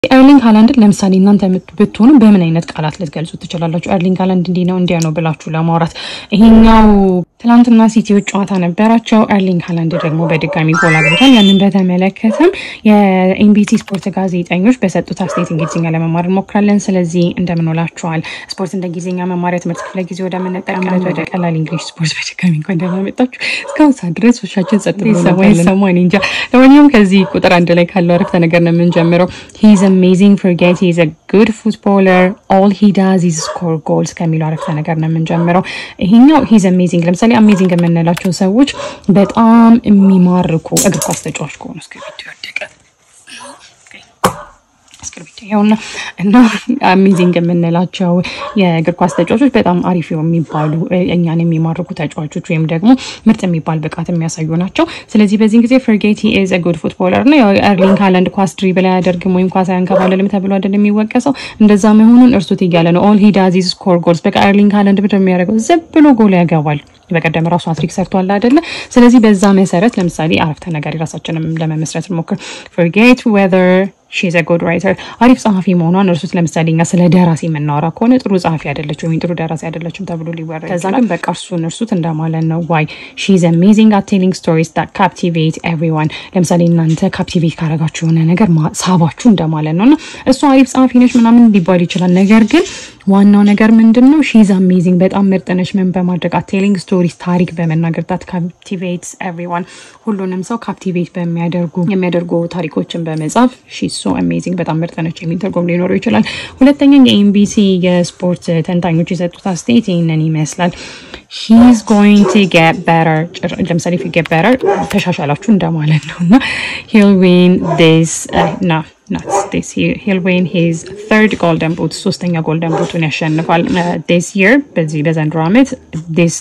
ኤርሊንግ ሃላንድን ለምሳሌ እናንተ ብትሆኑ በምን አይነት ቃላት ልትገልጹ ትችላላችሁ? ኤርሊንግ ሃላንድ እንዲህ ነው እንዲያ ነው ብላችሁ ለማውራት ይሄኛው ትላንትና ሲቲዎች ጨዋታ ነበራቸው። ኤርሊንግ ሃላንድ ደግሞ በድጋሚ ጎል አግብቷል። ያንን በተመለከተም የኤንቢሲ ስፖርት ጋዜጠኞች በሰጡት አስተያየት እንግሊዝኛ ለመማር እንሞክራለን። ስለዚህ እንደምንውላችኋል ስፖርት እንደ እንግሊዝኛ መማሪያ ትምህርት ክፍለ ጊዜ ወደምንጠቀምበት ወደ ቀላል እንግሊሽ ስፖርት በድጋሚ እንኳን ደህና መጣችሁ። እስካሁን ሰዓት ድረስ ውሻችን ጸጥ ሰማይ ሰማን እንጃ። ለማንኛውም ከዚህ ቁጥር አንድ ላይ ካለው አረፍተ ነገር ነው የምንጀምረው። ሂዝ አሜዚንግ ፎርጌት ሂዝ አ ጉድ ፉትቦለር ኦል ሂ ዳዝ ኢዝ ስኮር ጎልስ ከሚለው አረፍተ ነገር ነው የምንጀምረው። ይሄኛው ሂዝ አሜዚንግ ለምሳሌ አሜዚንግ የምንላቸው ሰዎች በጣም የሚማርኩ እግር ኳስ ተጫዋች ከሆኑ እስክሪብቶ ያወደቀ እስክሪብቶ ይኸውና እና አሜዚንግ የምንላቸው የእግር ኳስ ተጫዋቾች በጣም አሪፍ የሚባሉ እኛን የሚማርኩ ተጫዋቾች ወይም ደግሞ ምርጥ የሚባል ብቃት የሚያሳዩ ናቸው። ስለዚህ በዚህን ጊዜ ፈርጌቲ ኢዝ ጉድ ፉትቦለር ነው። ኤርሊንግ ሃላንድ ኳስ ድሪብል አያደርግም ወይም ኳስ አያንከባለልም ተብሎ አይደል የሚወቀሰው። እንደዛ መሆኑን እርሱት እያለ ነው። ኦል ሂ ዳዝ ኢዝ ስኮር ጎልስ። በቃ ኤርሊንግ ሃላንድ ብድር የሚያደርገው ዝም ብሎ ጎል ያገባል። በቀደም ራሱ አትሪክ ሰርቷል አይደለ? ስለዚህ በዛ መሰረት ለምሳሌ አረፍተ ነገር የራሳችንም ለመመስረት እንሞክር። ፎርጌት ዌዘር ሺዝ አ ጉድ ራይተር አሪፍ ጸሐፊ መሆኗን እርሱት። ለምሳሌ እኛ ስለ ደራሲ የምናወራ ከሆነ ጥሩ ጸሐፊ አይደለችም ወይም ጥሩ ደራሲ አይደለችም ተብሎ ሊወራ ከዛ ግን በቃ እርሱን እርሱት እንደማለት ነው። ዋይ ሺዝ አሜዚንግ አት ቴሊንግ ስቶሪስ ዳት ካፕቲቬት ኤቭሪዋን። ለምሳሌ እናንተ ካፕቲቬት ካረጋችሁ የሆነ ነገር ሳባችሁ እንደማለት ነው እና እሱ አሪፍ ጸሐፊ ነች ምናምን ሊባል ይችላል። ነገር ግን ዋናው ነገር ምንድን ነው? ሺዝ አሜዚንግ በጣም ምርጥ ነች። ምን በማድረግ አት ቴሊንግ ስቶሪስ ታሪክ በመናገር ዳት ካፕቲቬትስ ኤቭሪዋን ሁሉንም ሰው ካፕቲቬት በሚያደርጉ የሚያደርጉ ታሪኮችን በመጻፍ ሺዝ ሶ አሜዚንግ በጣም ምርጥ ነች የሚል ትርጉም ሊኖረው ይችላል። ሁለተኛ የኤንቢሲ የስፖርት ተንታኞች የሰጡት አስተያየት ይህንን ይመስላል። ሂዝ ጎይንግ ቱ ጌት በተር ለምሳሌ ፊ ጌት በተር ተሻሻላችሁ እንደማለት ነው እና ሂል ዊን ዲስ ና ናት ዲስ ሂል ዊን ሂዝ ተርድ ጎልደን ቡት ሶስተኛ ጎልደን ቡቱን ያሸንፋል ዲስ ይር በዚህ በዘንድሮ ዓመት ዲስ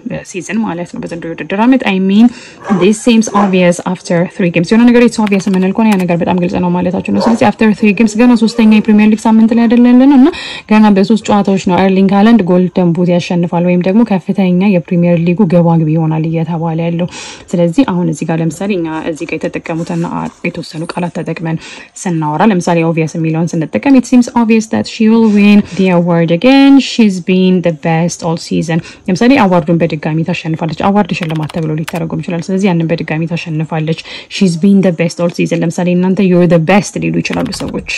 ሲዝን ማለት ነው በዘንድሮ የውድድር ዓመት አይ ሚን ዲስ ሴምስ ኦብቪየስ አፍተር ትሪ ጌምስ የሆነ ነገር ኢትስ ኦብቪየስ የምንል ከሆነ ያ ነገር በጣም ግልጽ ነው ማለታቸው ነው። ስለዚህ አፍተር ትሪ ጌምስ ገና ሶስተኛ የፕሪሚየር ሊግ ሳምንት ላይ አይደለን እና ገና በሶስት ጨዋታዎች ነው ኤርሊንግ ሃላንድ ጎልደን ቡት ያሸንፋል ወይም ደግሞ ከፍተኛ የፕሪሚየር ሊጉ ገባ ግቢ ይሆናል እየተባለ ያለው። ስለዚህ አሁን እዚህ ጋር ለምሳሌ እኛ እዚህ ጋር የተጠቀሙትና የተወሰኑ ቃላት ተጠቅመን ስናወራ ለምሳሌ ኦብቪየስ የሚለውን ስንጠቀም ኢት ሲምስ ኦብቪየስ ዳት ሺ ዊል ዊን ዲ አዋርድ አገን ሺዝ ቢን ደ ቤስት ኦል ሲዝን። ለምሳሌ አዋርዱን በድጋሚ ታሸንፋለች። አዋርድ ሽልማት ተብሎ ሊተረጎም ይችላል። ስለዚህ ያንን በድጋሚ ታሸንፋለች። ሺዝ ቢን ደ ቤስት ኦል ሲዝን። ለምሳሌ እናንተ ዩር ደ ቤስት ሊሉ ይችላሉ ሰዎች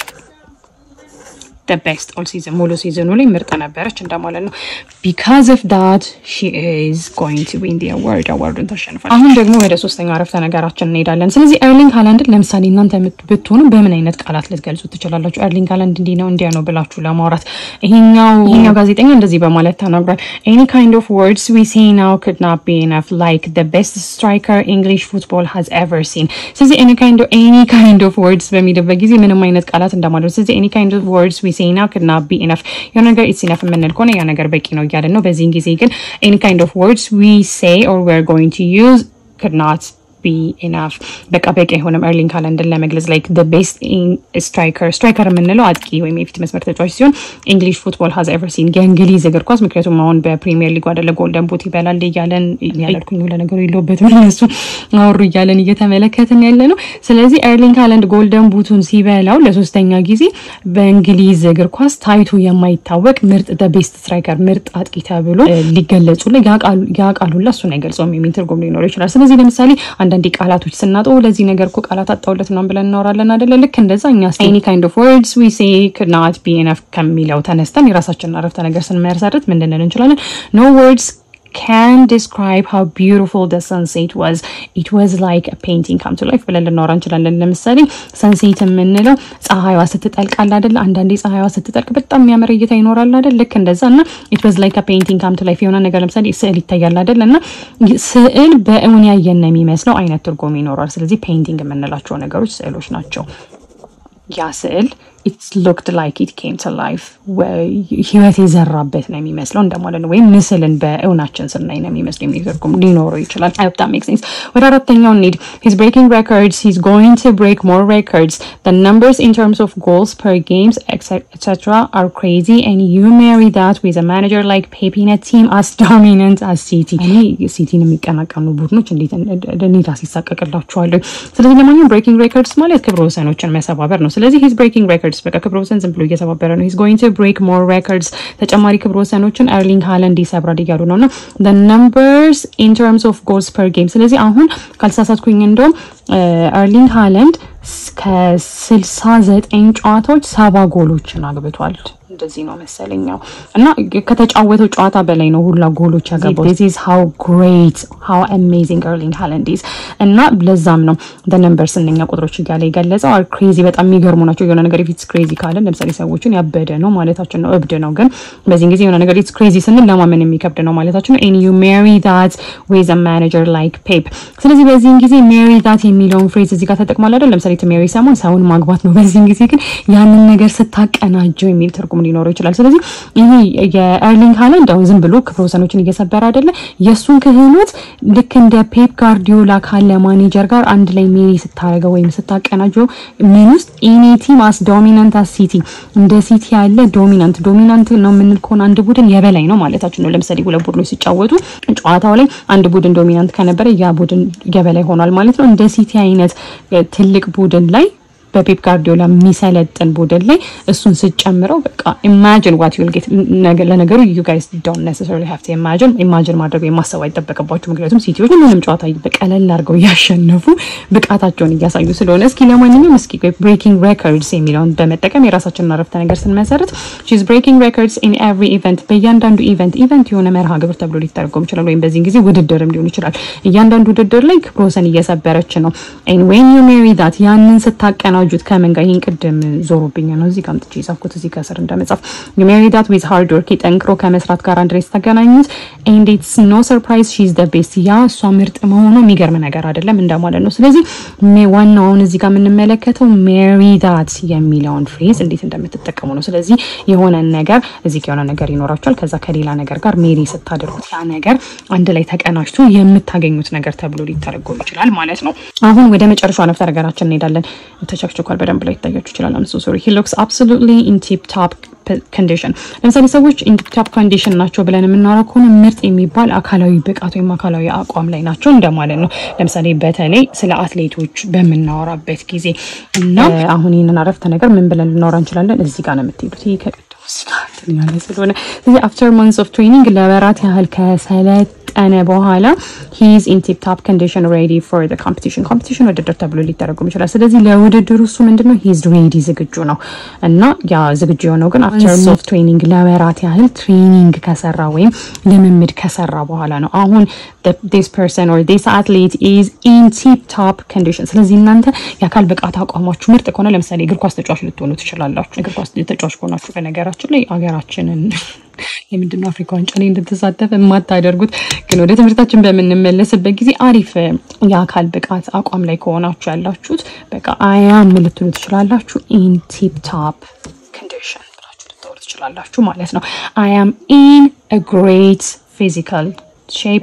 ቤስት ኦል ሲዝን ሙሉ ሲዝኑ ላይ ምርጥ ነበረች እንደማለት ነው። ቢካዝ ኦፍ ዳት ሺ ኢዝ ጎይንግ ቱ ዊን ዲ አዋርድ አዋርዱን ታሸንፋለች። አሁን ደግሞ ወደ ሶስተኛው አረፍተ ነገራችን እንሄዳለን። ስለዚህ ኤርሊንግ ሃላንድን ለምሳሌ እናንተ ብትሆኑ በምን አይነት ቃላት ልትገልጹ ትችላላችሁ? ኤርሊንግ ሃላንድ እንዲህ ነው እንዲያ ነው ብላችሁ ለማውራት ይሄኛው ይሄኛው ጋዜጠኛ እንደዚህ በማለት ተናግሯል። ኤኒ ካይንድ ኦፍ ወርድስ ዊ ሴይ ናው ኩድ ናት ቢ ኢነፍ ላይክ ዘ ቤስት ስትራይከር ኢንግሊሽ ፉትቦል ሃዝ ኤቨር ሲን። ስለዚህ ኤኒ ካይንድ ኦፍ ኤኒ ካይንድ ኦፍ ወርድስ በሚልበት ጊዜ ምንም አይነት ቃላት እንደማለት ስለዚህ ኤኒ ካይንድ ኦፍ ወርድስ ዊ ሴይ ናው ኩድ ናት ቢ ኢነፍ የሆነ ነገር ኢትስ ኢነፍ የምንል ከሆነ ያ ነገር በቂ ነው እያለን ነው። በዚህን ጊዜ ግን ኤኒ ካይንድ ኦፍ ወርድስ ዊ ሴይ ኦር ዊ አር ጎይንግ ቱ ዩዝ ኩድ ናት ቢ ኢናፍ በቃ በቂ አይሆንም። ኤርሊንግ ሃላንድን ለመግለጽ ላይክ ደ ቤስት ስትራይከር ስትራይከር የምንለው አጥቂ ወይም የፊት መስመር ተጫዋች ሲሆን እንግሊሽ ፉትቦል ሀዝ ኤቨር ሲን የእንግሊዝ እግር ኳስ ምክንያቱም አሁን በፕሪሚየር ሊጉ አደለ ጎልደን ቡት ይበላል እያለን ያለድኩኝ ለነገሩ የለውበትም እነሱ አወሩ እያለን እየተመለከትን ያለ ነው። ስለዚህ ኤርሊንግ ሃላንድ ጎልደን ቡቱን ሲበላው ለሶስተኛ ጊዜ በእንግሊዝ እግር ኳስ ታይቶ የማይታወቅ ምርጥ ደ ቤስት ስትራይከር ምርጥ አጥቂ ተብሎ ሊገለጹ ያ ቃሉላ እሱን አይገልጸውም የሚል ትርጉም ሊኖረው ይችላል። ስለዚህ ለምሳሌ አንዳንዴ ቃላቶች ስናጡ ለዚህ ነገር እኮ ቃላት አጣውለት ምናምን ብለን እናወራለን አደለ? ልክ እንደዛ እኛ ኤኒ ካይንድ ኦፍ ወርድስ ዊ ሴይ ኩድ ናት ቢ ኢነፍ ከሚለው ተነስተን የራሳችንን አረፍተ ነገር ስንመሰርት ምን ልንል እንችላለን? ኖ ወርድስ can describe how beautiful the sunset was it was like a painting come to life ብለን ልናወራ እንችላለን። ለምሳሌ ሰንሴት የምንለው ፀሐይዋ ስትጠልቃል አይደለ? አንዳንዴ ፀሐይዋ ስትጠልቅ በጣም የሚያምር እይታ ይኖራል አይደል? ልክ እንደዛ እና it was like a painting come to life የሆነ ነገር ለምሳሌ ስዕል ይታያል አይደል? እና ስዕል በእውን ያየን የሚመስለው አይነት ትርጉም ይኖራል። ስለዚህ ፔይንቲንግ የምንላቸው ነገሮች ስዕሎች ናቸው። ያ ስዕል ኢትስ ሉክድ ላይክ ኢት ኬም ቱ ላይፍ ህይወት የዘራበት ነው የሚመስለው እንደማለት ነው። ወይም ምስልን በእውናችን ስናይ ነው የሚመስለው የሚል ትርጉም ሊኖረው ይችላል። አይ ሆፕ ዳት ሜክስ ሴንስ። ወደ አራተኛው እንሂድ። ሂዝ ብሬኪንግ ሬኮርድስ ሂዝ ጎይንግ ቱ ብሬክ ሞር ሬኮርድስ the numbers in terms of goals per games etc are crazy and you marry that with a manager like Pep in a team as dominant as City እኔ ሲቲን የሚቀናቀኑ ቡድኖች እንዴት እኔ ራሴ ይሳቀቅላቸዋለሁ። ስለዚህ ለማንኛውም ብሬኪንግ ሬኮርድስ ማለት ክብረ ወሰኖችን መሰባበር ነው። ስለዚህ ሂዝ ብሬኪንግ ሬኮርድስ በቃ ክብረ ወሰን ዝም ብሎ እየሰባበረ ነው። ሂዝ ጎይንግ ቱ ብሬክ ሞር ሬኮርድስ ተጨማሪ ክብረ ወሰኖችን ኤርሊንግ ሃላንድ ይሰብራል እያሉ ነው እና the numbers in terms of goals per game ስለዚህ አሁን ካልተሳሳትኩኝ እንደውም ኤርሊንግ ሃላንድ ከስልሳ ዘጠኝ ጨዋታዎች ሰባ ጎሎችን አግብቷል። እንደዚህ ነው መሰለኛው እና ከተጫወተው ጨዋታ በላይ ነው ሁላ ጎሎች ያገባው። this is how great how amazing ኤርሊንግ ሃላንድ is እና ለዛም ነው the numbers እነኛ ቁጥሮች እያለ የገለጸው are crazy በጣም የሚገርሙ ናቸው። የሆነ ነገር if it's crazy ካለን ለምሳሌ ሰዎችን ያበደ ነው ማለታችን ነው፣ እብድ ነው። ግን በዚህን ጊዜ የሆነ ነገር it's crazy ስንል ለማመን የሚከብድ ነው ማለታችን ነው። and you marry that with a manager like Pep ስለዚህ በዚህን ጊዜ marry that የሚለውን ፍሬዝ እዚህ ጋር ተጠቅሟል አይደል? ለምሳሌ to marry someone ሰውን ማግባት ነው። በዚህን ጊዜ ግን ያንን ነገር ስታቀናጀው የሚል ትርጉም ሊኖረው ይችላል። ስለዚህ ይሄ የኤርሊንግ ሃላንድ አሁን ዝም ብሎ ክፍለ ወሰኖችን እየሰበረ አይደለ? የእሱን ክህሎት ልክ እንደ ፔፕ ጋርዲዮላ ካለ ማኔጀር ጋር አንድ ላይ ሜሪ ስታደርገው ወይም ስታቀናጀው ምን ውስጥ ኢኔ ቲም አስ ዶሚናንት አስ ሲቲ እንደ ሲቲ ያለ ዶሚናንት ዶሚናንት ነው የምንል ከሆነ አንድ ቡድን የበላይ ነው ማለታችን ነው። ለምሳሌ ሁለት ቡድኖች ሲጫወቱ ጨዋታው ላይ አንድ ቡድን ዶሚናንት ከነበረ ያ ቡድን የበላይ ሆኗል ማለት ነው። እንደ ሲቲ አይነት ትልቅ ቡድን ላይ በፔፕ ጋርዲዮላ የሚሰለጥን ቡድን ላይ እሱን ስጨምረው በቃ ኢማጂን ዋት ዩል ጌት። ለነገሩ ዩ ጋይስ ዶንት ኔሰሰሪሊ ሃቭ ቱ ኢማጂን ኢማጂን ማድረግ ወይም ማሰብ አይጠበቅባችሁ። ምክንያቱም ሲቲዎች ሁሉንም ጨዋታ በቀለል አድርገው እያሸነፉ ብቃታቸውን እያሳዩ ስለሆነ፣ እስኪ ለማንኛውም እስኪ ብሬኪንግ ሬኮርድስ የሚለውን በመጠቀም የራሳችንን አረፍተ ነገር ስንመሰርት ሺዝ ብሬኪንግ ሬኮርድስ ኢን ኤቭሪ ኢቨንት፣ በእያንዳንዱ ኢቨንት ኢቨንት የሆነ መርሃ ግብር ተብሎ ሊተረጎም ይችላል። ወይም በዚህን ጊዜ ውድድርም ሊሆን ይችላል። እያንዳንዱ ውድድር ላይ ክብረ ወሰን እየሰበረች ነው። ኤን ዌን ዩ ሜሪ ዳት ያንን ስታቀና ጁት ከምን ጋር ይህን ቅድም ዞሮብኝ ነው እዚህ ጋር አምጥቼ የጻፍኩት እዚህ ከስር እንደመጻፍ ሜሪ ዳት ዊዝ ሃርድ ወርክ ጠንክሮ ከመስራት ጋር አንድ ላይ ስታገናኙት ኤንድ ኢትስ ኖ ሰርፕራይዝ ሺ ኢዝ ዘ ቤስት ያ እሷ ምርጥ መሆኑ የሚገርም ነገር አይደለም እንደማለት ነው። ስለዚህ ዋናው አሁን እዚህ ጋር የምንመለከተው ሜሪ ዳት የሚለውን ፍሬዝ እንዴት እንደምትጠቀሙ ነው። ስለዚህ የሆነ ነገር እዚህ የሆነ ነገር ይኖራቸዋል። ከዛ ከሌላ ነገር ጋር ሜሪ ስታደርጉት ያ ነገር አንድ ላይ ተቀናጅቶ የምታገኙት ነገር ተብሎ ሊተረጎም ይችላል ማለት ነው። አሁን ወደ መጨረሻው ነፍተ ነገራችን እንሄዳለን። ተቸክችኳል በደንብ ላይ ይታያችሁ ይችላል። አም ሶ ሶሪ ሂ ሉክስ አብሶሉትሊ ኢን ቲፕ ቶፕ ኮንዲሽን። ለምሳሌ ሰዎች ኢን ቲፕ ቶፕ ኮንዲሽን ናቸው ብለን የምናወራ ከሆነ ምርጥ የሚባል አካላዊ ብቃት ወይም አካላዊ አቋም ላይ ናቸው እንደማለት ነው። ለምሳሌ በተለይ ስለ አትሌቶች በምናወራበት ጊዜ እና አሁን ይህንን አረፍተ ነገር ምን ብለን ልናወራ እንችላለን? እዚህ ጋር ነው የምትሄዱት። ይህ ከቅድሙ ያለ ስለሆነ ስለዚህ አፍተር መንስ ኦፍ ትሬኒንግ ለወራት ያህል ከሰለጠነ በኋላ ሂዝ ኢን ቲፕ ቶፕ ኮንዲሽን ሬዲ ፎር ዘ ኮምፒቲሽን ኮምፒቲሽን ውድድር ተብሎ ሊተረጉም ይችላል። ስለዚህ ለውድድሩ እሱ ምንድነው ሂዝ ሬዲ ዝግጁ ነው እና ያ ዝግጁ የሆነው ግን አፍተር መንስ ኦፍ ትሬኒንግ ለወራት ያህል ትሬኒንግ ከሰራ ወይም ልምምድ ከሰራ በኋላ ነው። አሁን ዲስ ፐርሰን ኦር ዲስ አትሌት ኢዝ ኢን ቲፕ ቶፕ ኮንዲሽን። ስለዚህ እናንተ የአካል ብቃት አቋማችሁ ምርጥ ከሆነ ለምሳሌ እግር ኳስ ተጫዋች ልትሆኑ ትችላላችሁ። እግር ኳስ ተጫዋች ከሆናችሁ በነገራችን ላይ ሀገራችንን የምንድነው አፍሪካ ዋንጫ ላይ እንድትሳተፍ የማታደርጉት ግን ወደ ትምህርታችን በምንመለስበት ጊዜ አሪፍ የአካል ብቃት አቋም ላይ ከሆናችሁ ያላችሁት በቃ አያም ልትሉ ትችላላችሁ። ኢን ቲፕ ቶፕ ኮንዲሽን ብላችሁ ልታወሩ ትችላላችሁ ማለት ነው። አያም ኢን ግሬት ፊዚካል ሼፕ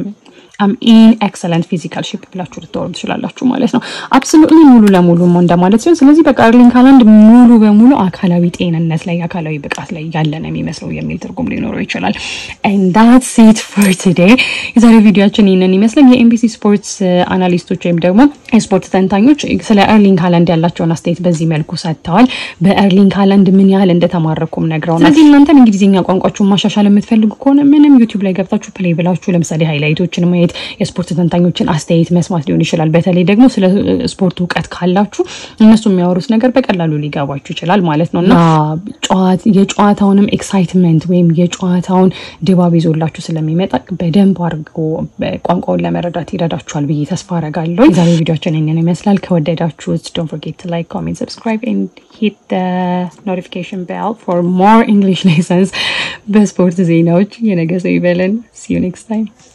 አም ኢን ኤክሰለንት ፊዚካል ሼፕ ብላችሁ ልታወሩ ትችላላችሁ ማለት ነው። አብሶሉትሊ ሙሉ ለሙሉ እንደማለት ሲሆን፣ ስለዚህ በቃ ኤርሊንግ ሃላንድ ሙሉ በሙሉ አካላዊ ጤንነት ላይ አካላዊ ብቃት ላይ ያለ ነው የሚመስለው የሚል ትርጉም ሊኖረው ይችላል። ኤንድ ዳትስ ኢት ፎር ቱዴይ። የዛሬ ቪዲዮችን ይህንን ይመስላል። የኤምቢሲ ስፖርትስ አናሊስቶች ወይም ደግሞ የስፖርት ተንታኞች ስለ ኤርሊንግ ሃላንድ ያላቸውን አስተያየት በዚህ መልኩ ሰጥተዋል። በኤርሊንግ ሃላንድ ምን ያህል እንደተማረኩም ነግረውናል። ስለዚህ እናንተም እንግሊዝኛ ቋንቋችሁን ማሻሻል የምትፈልጉ ከሆነ ምንም ዩቲዩብ ላይ ገብታችሁ ፕሌይ ብላችሁ ለምሳሌ ሃይላይቶችን ማየት የስፖርት ተንታኞችን አስተያየት መስማት ሊሆን ይችላል። በተለይ ደግሞ ስለ ስፖርት እውቀት ካላችሁ እነሱ የሚያወሩት ነገር በቀላሉ ሊገባችሁ ይችላል ማለት ነው እና የጨዋታውንም ኤክሳይትመንት ወይም የጨዋታውን ድባብ ይዞላችሁ ስለሚመጣ በደንብ አድርጎ ቋንቋውን ለመረዳት ይረዳችኋል ብዬ ተስፋ አረጋለሁ። የዛሬ ቪዲዮችን ይህንን ይመስላል። ከወደዳችሁት ዶንት ፎርጌት ቱ ላይክ፣ ኮሜንት፣ ሰብስክራይብ ኤንድ ሂት ኖቲፊኬሽን ቤል ፎር ሞር ኢንግሊሽ ሌሰንስ በስፖርት ዜናዎች። የነገ ሰው ይበለን። ሲ ዩ ኔክስት ታይም